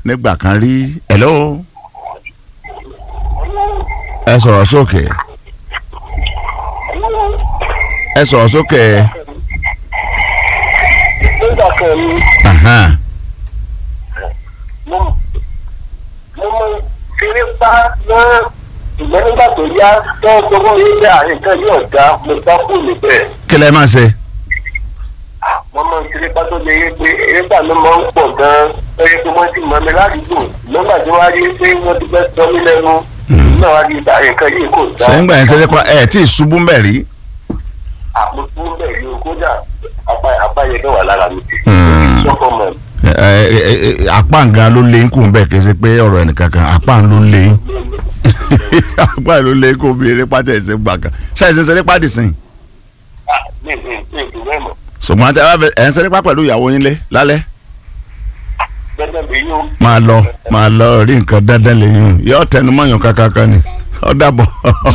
nígbà kan rí hello ẹ sọ̀rọ̀ sókè ẹ sọ̀rọ̀ sókè nígbà kan ni ahan, mo mo mọ ṣeré pa náà ìgbẹ́ nígbà tó yá tó ń gbogbo yín dá nǹkan yóò dá mo bá kú níbẹ̀. kí lẹ máa ṣe wọ́n máa ń ṣeré pa tó lè yé pé erébà ló máa ń pọ̀ gan-an ó yẹ kí wọ́n ti mọ̀ mi ládùúgbò nígbà tí wọ́n á rí pé wọ́n ti fẹ́ sọ mí lẹ́nu náà wá rí ìdá nǹkan yìí kò dá. sẹ́yìn gbà yẹn ṣe pa ẹ̀ tí ì ṣubú mbẹ̀ rí àpótí ń bẹ̀ yìí kódà àbáyé náà wà lára mi. Hmm. sọ́kọ̀ mọ̀ ẹ ẹ ẹ apá nǹkan ló lé kù mbẹ̀ kì í ṣe pé ọ̀rọ̀ ẹnìkan kan apá ló lé apá ló lé kó bí erépa tẹ̀ ṣe gbà kan ṣáà ṣe ń ṣeré pàdé sìn ní ní ní ìdúró ẹ̀mọ̀ ṣùgbọ́n àti ẹ̀ ń ṣeré pa pẹ̀lú ìyàwó yín lé lálẹ́ gbẹ́dẹ̀ bí yóò. máa lọ máa lọ rí nǹkan dandan lẹ́yìn yóò tẹnu mọ́yàn kankan kan ni ó dàbọ̀.